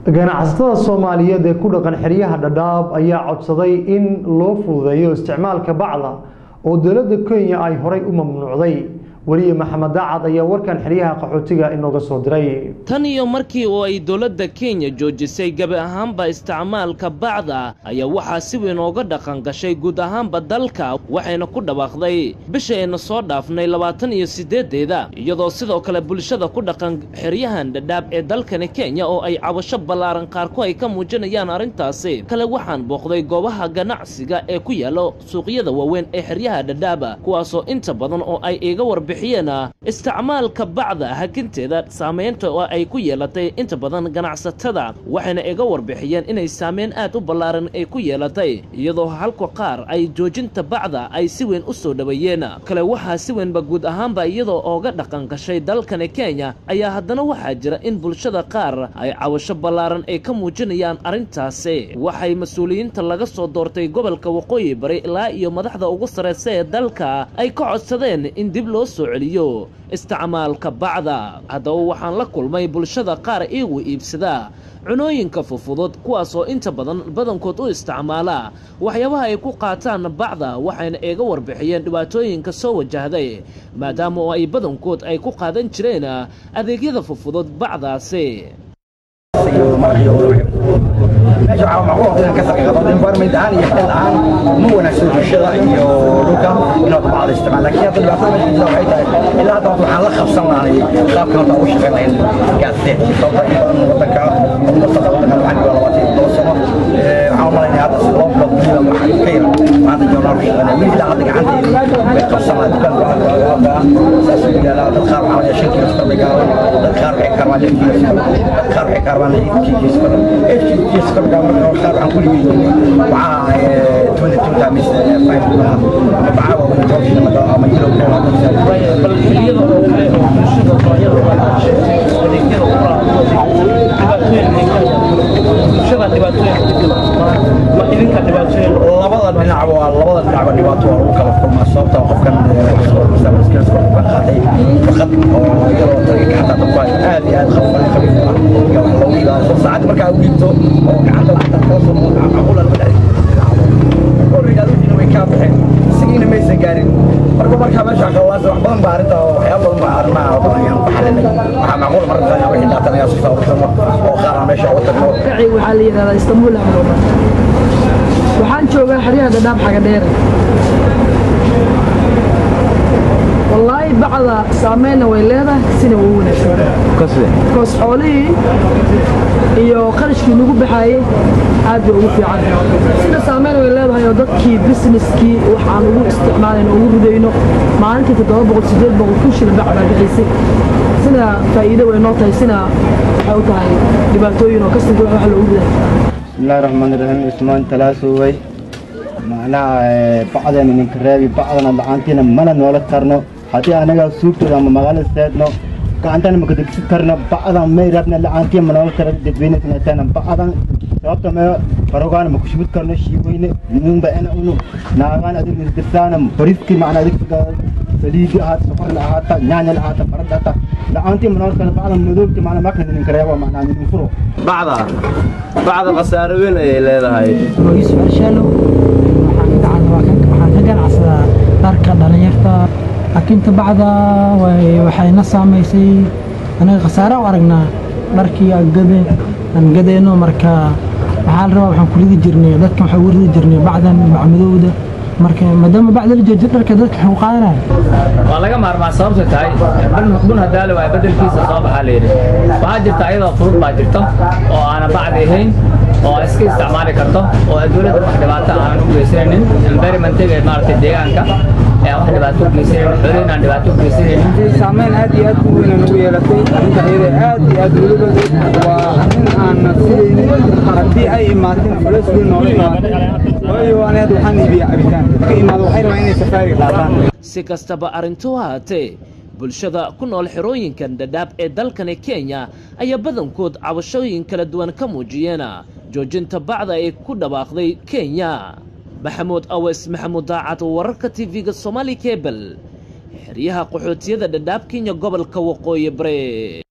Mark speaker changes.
Speaker 1: ganacsatada soomaaliyeed ee ku dhaqan xeryaha dhadhaab ayaa codsaday in loo fududeeyo isticmaalka bacda oo dowladda kenya ay horay u mamnuucday weliye maxamed daacad ayaa warkan xeryaha qaxootiga inooga soo diray
Speaker 2: tan iyo markii oo ay dowladda kenya joojisay gebi ahaanba isticmaalka bacda ayaa waxaa si weyn ooga dhaqan gashay guud ahaanba dalka waxayna ku dhawaaqday bishayna soo dhaafnay labaatan iyo siddeedeeda iyadoo sidoo kale bulshada ku dhaqan xeryahan dhadhaab ee dalkani kenya oo ay cabasho ballaaran qaarku ay ka muujinayaan arrintaasi kale waxaan booqday goobaha ganacsiga ee ku yaalo suuqyada waaweyn ee xeryaha dhadhaaba kuwaasoo inta badan oo ay iiga warbi isticmaalka bacda hakinteeda saamaynta oo ay ku yeelatay inta badan ganacsatada waxayna iga warbixiyeen inay saameyn aad u ballaaran ay ku yeelatay iyadoo halka qaar ay joojinta bacda ay si weyn u soo dhoweeyeen kale waxaa si weynba guud ahaanba iyadoo ooga dhaqan gashay dalkani kenya ayaa haddana waxaa jira in bulshada qaar ay cawasho ballaaran ay ka muujinayaan arrintaasi waxay mas-uuliyiinta laga soo doortay gobolka waqooyi bari ilaa iyo madaxda ugu sarraysa ee dalka ay ka codsadeen in dib loo soo celiyo isticmaalka bacda haddaba waxaan la kulmay bulshada qaar iigu iibsadaa cunooyinka fufudud kuwaasoo inta badan badankood u isticmaala waxyaabaha ay ku qaataan bacda waxayna iga warbixiyeen dhibaatooyinka soo wajahday maadaama oo ay badankood ay ku qaadan jireen adeegyada fufudud bacdaasi
Speaker 3: meesha waxaa macquul inaan ka sarqado environment ahaan iyo xeel ahaan ma wanaagsan bulshada iyo dhulka inaad bacda isticmaal laakiin hadda dhibaatada meesha jirta waxay tahay ilaa hadda waxaan la qabsan lahay qaabkan hadda ugu shaqeynayn gaasdeed sababta in badan wadanka umasada wadanka waxaan joogaa labaatan iyo toban sano waxaan umalaynaya hadda si loo bilood gudiga waxaan ka yar maanta joornaal ku shaqeynaya weli ilaa hadda gacanteedi way qabsan lahay dukaan waxaa saas u yaalaa dad qaar waxaa laga shan kiilo sokor bay gaaraan dad qaar waxay kaarbaan lix kiilo sokor dad qaar waxay kaarbaan lix kiilo sokor eight kiilo sokor gaar marka qaar waxaan ku ligeeyay waxaa twenty two times five ama bacaa waa wada joogshi ama yilo
Speaker 4: bal xiliyada oo kale oo bulshada noocyada adeegyada u dhibaatooyin bulshada dhibaatooyin ma idinka dhibaatooyin
Speaker 3: labada dhinacba waa labada dhinacba dhibaato waa lagu kala kulmaa sababta qofkan ka qaatay faqad oo iyadoo taga gacanta dadku ay aad iyo aad khafiif khafiif ah iyo wax loogu ilaaliyo saacad markaa u dhiibto oo gacanta gacanta kala soo caqulan ma dhexin origaaludiina way kaa baxeen isagiina maysan gaarin marka markaa meesha kalaas wax badan baa arrinta waxyaaba badan baa arrimaha ayaan ku xalinay waxaa macquul marka inaa wixii daatan ayaa soo saarsamo oo qaar aan meesha uga tagno
Speaker 5: magacayga waxaa la yidhahdaa istanbul amroba waxaan joogaa xeryaha dhadhaab xaga dheere wallaahi bacda saameynna way leedahay sina way u wanaagsan koos xoolihii iyo qarashkii nagu baxaayey aad bay ugu fiican sina saameyn way leedahay oo dadkii busineskii waxaan ugu isticmaalayno ugu ridayno maalintii toddoba boqol sideed boqol kun shil bac baa bixaysay sina faa'iido way noo tahay sina waxay u tahay dhibaatooyin oo kastinka wax loogu riday
Speaker 6: bismillahi raxmaani raxiim ismaan talaasoway macnaha bacdana ninka reebi bacdana lacaantiina mana noola karno haddii anaga suugtooda ama magaalada seedno gacantana maka degsi karno bacdan may rabna lacaantiya ma noola kara dadweynesanatana bacdan sababta me barogaana ma kushubid karno shiiweyne mumba ena unu naagaan adig dirsaana bariski macna adig saliidi ahaata sokorna ahaata nyaanyal ahaata farada ahaata lacaantiya ma noola kara bacdan madoobti macna makna ninka reebo macna nidin furo
Speaker 7: bacda bacda khasaaro weyn ayay leedahay
Speaker 8: yusuf arshaalo waxaan ka ganacsadaa dharka dhalinyarta laakiinta bacda waxayna saamaysay anaga khasaare u aragnaa dharkii aan gadeyno marka waxaa la rabaa waxaan ku ridi jirnay dadkan waxaa ugu ridi jirnay bacdan bacmadowda marka maadaama bacda la joojiyo dharka dadka waxay u qaadanaya
Speaker 9: waa laga maarmaa sababta tahay bun hadaale waa bedelkiisa soo baxaa layidhi waxaa jirta ayadoo fudud baa jirto oo aana bacdi ahayn oo iska isticmaali karto oo dowladda wax dhibaato aanan u geysanaynin environmentiga maaragtay deegaanka ee wax dhibaato u geysanaynin xoolihin aan dhibaato u geysanaynin
Speaker 10: saameyn aad iyo aad u weyn nagu yeelatay arrinta iyada aad iyo aad weliba waa arrin aan sidaynin haddii ay imaateen culeys weyn noola imaatay waayo ani hadda waxaan iibiyaa cabitaan ka imaado waxay rabaan inay safaariga qaataan
Speaker 2: si kastaba arrintu haatee bulshada ku nool xerooyinkan dhadhaab ee dalkani kenya ayaa badankood cabashooyin kala duwan ka muujiyeen joojinta bacda ay ku dhawaaqday kenya maxamuud awes maxamuud daacad wararka tv-ga somaali kebel xeryaha qaxootiyada dhadhaab kenya gobolka waqooyi bare